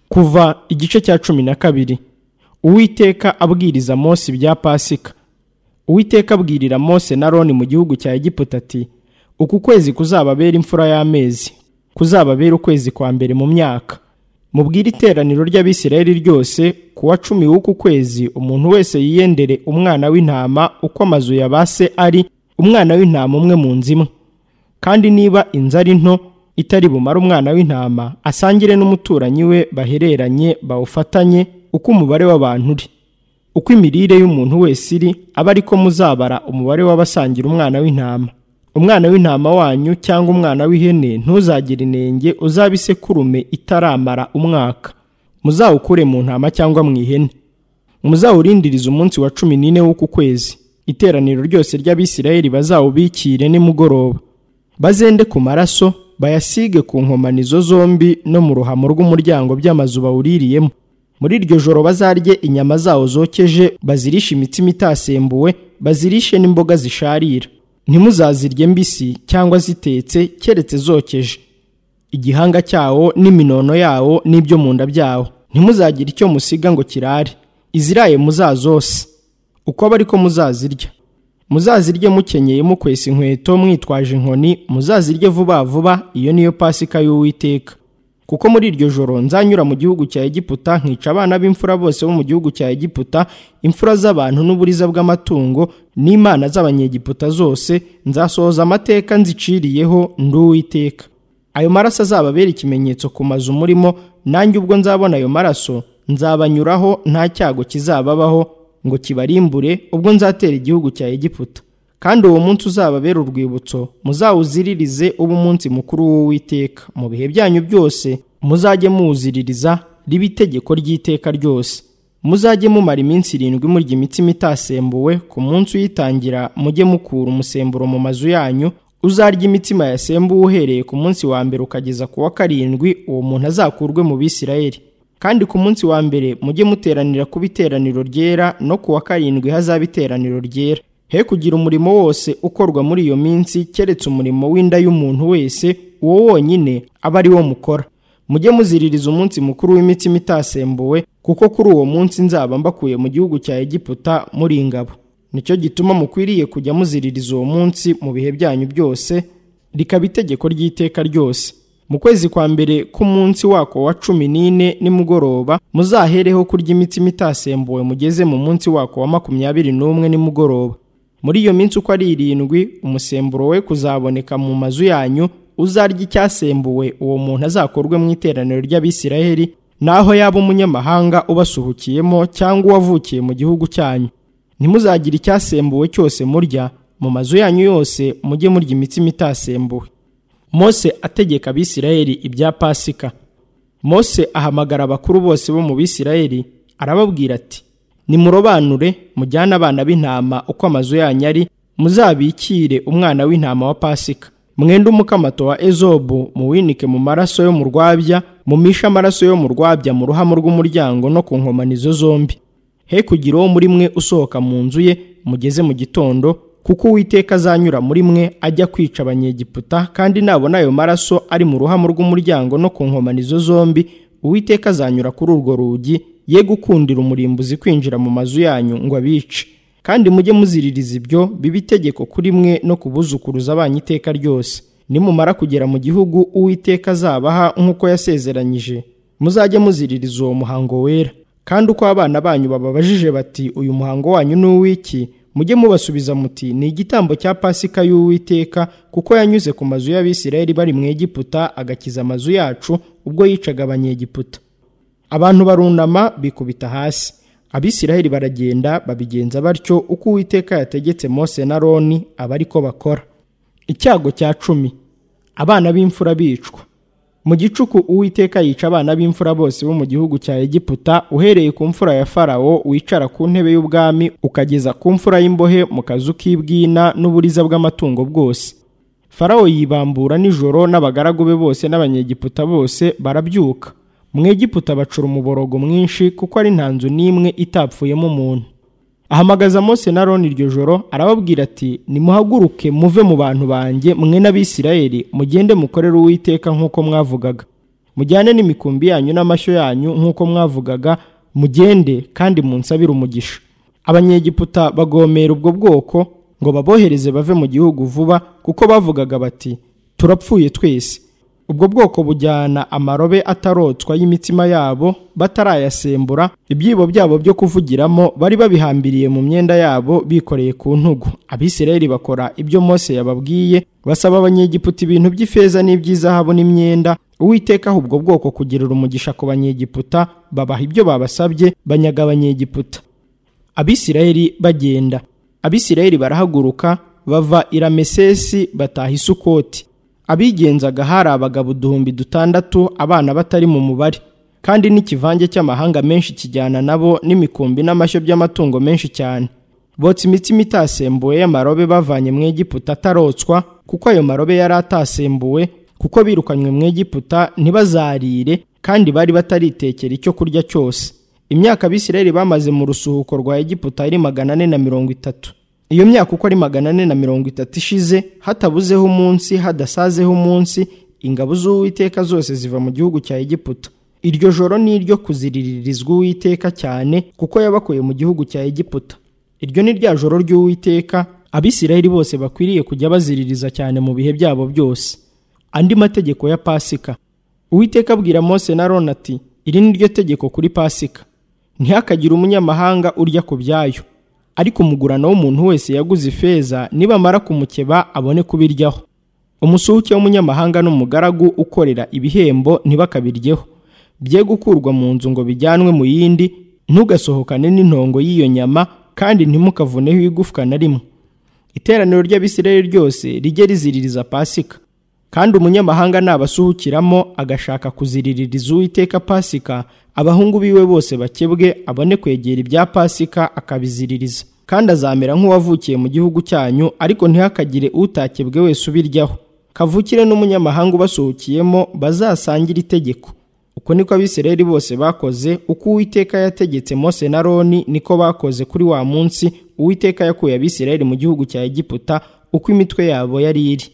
Kuva igice cya cumi na kabiri Uwiteka abwiriza Mose ibya Pasika Uwiteka abwirira Mose na Aroni mu gihugu cya Egiputa ati uku kwezi kuzababera imfura y'amezi kuzababera ukwezi kwa mbere mu myaka mubwire iteraniro ry'abisirayeli ryose ku wa cumi w'uku kwezi umuntu wese yiyendere umwana w'intama uko amazu ya ba se ari umwana w'intama umwe mu nzu imwe kandi niba inzu ari nto itari bumare umwana w'intama asangire n'umuturanyi we bahereranye bawufatanye uko umubare w'abantu uri uko imirire y'umuntu wese iri aba ariko muzabara umubare w'abasangira umwana w'intama umwana w'intama wanyu cyangwa umwana w'ihene ntuzagire inenge uzabe isekurume itaramara umwaka muzawukure mu ntama cyangwa mu ihene muzawurindirize umunsi wa cumi n'ine w'uku kwezi iteraniro ryose ry'abisirayeli bazawubikire nimugoroba bazende ku maraso bayasige ku nkomanizo zombi no mu ruhamo rw'umuryango by'amazu bawuririyemo muri iryo joro bazarye inyama zawo zokeje bazirishe imitsima itasembuwe bazirishe n'imboga zisharira ntimuzazirye mbisi cyangwa zitetse keretse zokeje igihanga cyawo n'iminono yawo n'ibyo mu nda byawo ntimuzagire icyo musiga ngo kirare iziraye muzazose uko aba ariko muzazirya muzazirye mukenyeye mukwesa inkweto mwitwaje inkoni muzazirye vuba vuba iyo niyo pasika y'uwiteka kuko muri iryo joro nzanyura mu gihugu cya egiputa nkica abana b'imfura bose bo mu gihugu cya egiputa imfura z'abantu n'uburiza bw'amatungo n'imana z'abanyegiputa zose nzasohoza amateka nziciriyeho nduwiteka ayo maraso azababera ikimenyetso ku mazu murimo nanjye ubwo nzabona ayo maraso nzabanyuraho nta cyago kizababaho ngo kibarimbure ubwo nzatera igihugu cya egiputa kandi uwo munsi uzababera urwibutso muzawuziririze uba umunsi mukuru w'uwiteka mu bihe byanyu byose muzajye muwuziririza riba itegeko ry'iteka ryose muzajye mumara iminsi irindwi murya imitsima itasembuwe ku munsi uyitangira mujye mukura umusemburo mu mazu yanyu uzarya imitsima yasembuwe uhereye ku munsi wa mbere ukageza ku wa karindwi uwo muntu azakurwe mu bisirayeli kandi ku munsi wa mbere mujye muteranira ku biteraniro ryera no ku wa karindwi hazaba iteraniro ryera he kugira umurimo wose ukorwa muri iyo minsi keretse umurimo w'inda y'umuntu wese uwo wonyine aba ari wo mukora mujye muziririza umunsi mukuru w'imitsima itasembuwe kuko kuri uwo munsi nzaba mbakuye mu gihugu cya egiputa muri ingabo nicyo gituma mukwiriye kujya muziririza uwo munsi mu bihe byanyu byose rikaba itegeko ry'iteka ryose mu kwezi kwa mbere k'umunsi wako wa cumi n'ine nimugoroba muzahereho kurya imitsima itasembuwe mugeze mu munsi wako wa makumyabiri n'umwe nimugoroba muri iyo minsi uko ari irindwi umusemburo we kuzaboneka mu mazu yanyu uzarya icyasembuwe uwo muntu azakorwe mu iteraniro ry'abisiraheli naho yaba umunyamahanga ubasuhukiyemo cyangwa uwavukiye mu gihugu cyanyu ntimuzagire icyasembuwe cyose murya mu mazu yanyu yose mujye murya imitsima itasembuwe mose ategeka abisiraheli ibya pasika mose ahamagara abakuru bose bo mu bisiraheli arababwira ati nimurobanure mujyane abana b'intama uko amazu yanyu ari muzabikire umwana w'intama wa pasika mwenda umukamato wa ezobu muwinike mu maraso yo mu rwabya mumishe amaraso yo mu rwabya mu ruhamo rw'umuryango no ku nkomanizo zombi he kugira uwo muri mwe usohoka mu nzu ye mugeze mu gitondo kuko uwiteka azanyura muri mwe ajya kwica abanyegiputa kandi nabona ayo maraso ari mu ruhamo rw'umuryango no ku nkomanizo zombi uwiteka azanyura kuri urwo rugi ye gukundira umurimbuzi kwinjira mu mazu yanyu ngo abice kandi mujye muziririza ibyo biba itegeko kuri mwe no kubuzukuruza banyu iteka ryose nimumara kugera mu gihugu uwiteka azabaha nk'uko yasezeranyije muzajye muziririza uwo muhango wera kandi uko abana banyu bababajije bati uyu muhango wanyu ni uw'iki mujye mubasubiza muti ni igitambo cya pasika y'uwiteka kuko yanyuze ku mazu y'abisirayeli bari mu egiputa agakiza amazu yacu ubwo yicaga abanyegiputa abantu barunama bikubita hasi abisiraheli baragenda babigenza batyo uko uwiteka yategetse mose na roni aba ariko bakora icyago cya cumi abana b'imfura bicwa mu gicuku uwiteka yica abana b'imfura bose bo mu gihugu cya egiputa uhereye ku mfura ya farawo wicara ku ntebe y'ubwami ukageza ku mfura y'imbohe mu kazu k'ibwina n'uburiza bw'amatungo bwose farawo yibambura nijoro n'abagaragu be bose n'abanyegiputa bose barabyuka mu egiputa bacura umuborogo mwinshi kuko ari nta nzu n'imwe itapfuyemo umuntu ahamagaza Mose na roni iryo joro arababwira ati nimuhaguruke muve mu bantu banjye mwe n'abisirayeli mugende mukorere uwiteka nk'uko mwavugaga mujyane n'imikumbi yanyu n'amashyo yanyu nk'uko mwavugaga mugende kandi munsabire umugisha abanyegiputa bagomera ubwo bwoko ngo babohereze bave mu gihugu vuba kuko bavugaga bati turapfuye twese ubwo bwoko bujyana amarobe atarotswa y'imitima yabo batarayasembura ibyibo byabo byo kuvugiramo bari babihambiriye mu myenda yabo bikoreye ku ntugu abisirayeli bakora ibyo mose yababwiye basaba abanyegiputa ibintu by'ifeza n'iby'izahabu n'imyenda uwiteka aha ubwo bwoko kugirira umugisha ku banyegiputa babaha ibyo babasabye banyaga abanyegiputa abisirayeli bagenda abisirayeli barahaguruka bava i ramesesi bataha i sukoti abigenzaga hari abagabo uduhumbi dutandatu abana batari mu mubare kandi n'ikivange cy'amahanga menshi kijyana nabo n'imikumbi n'amashyo by'amatungo menshi cyane botsa imitsima itasembuwe y'amarobe bavanye mu egiputa atarotswa kuko ayo marobe yari atasembuwe kuko birukanywe mu egiputa ntibazarire kandi bari bataritekera icyo kurya cyose imyaka abisirayeli bamaze mu rusuhuko rwa egiputa yari magana ane na mirongo itatu iyo myaka uko ari magana ane na mirongo itatu ishize hatabuzeho umunsi hadasazeho umunsi ingabo z'uwiteka zose ziva mu gihugu cya egiputa iryo joro ni iryo kuziriririzwa uwiteka cyane kuko yabakuye mu gihugu cya egiputa iryo ni rya joro ry'uwiteka abisirayeli bose bakwiriye kujya baziririza cyane mu bihe byabo byose andi mategeko ya pasika uwiteka abwira mose na rona ati iri ni ryo tegeko kuri pasika ntihakagire umunyamahanga urya ku byayo ariko umugurano w'umuntu wese yaguze ifeza nibamara kumukeba abone kubiryaho umusuhuke w'umunyamahanga n'umugaragu ukorera ibihembo ntibakabiryeho bye gukurwa mu nzu ngo bijyanwe mu yindi ntugasohokane n'intongo y'iyo nyama kandi ntimukavuneho igufwa na rimwe iteraniro ry'abisirayeli ryose rijye riziririza pasika kandi umunyamahanga nabasuhukiramo agashaka kuziriririza uwiteka pasika abahungu biwe bose bakebwe abone kwegera ibya pasika akabiziririza kandi azamera nk'uwavukiye mu gihugu cyanyu ariko ntihakagire utakebwe wese ubiryaho kavukire n'umunyamahanga ubasuhukiyemo bazasangire itegeko uko niko abisirayeli bose bakoze uko uwiteka yategetse mose na roni niko bakoze kuri wa munsi uwiteka yakuye abisirayeli mu gihugu cya egiputa uko imitwe yabo yari iri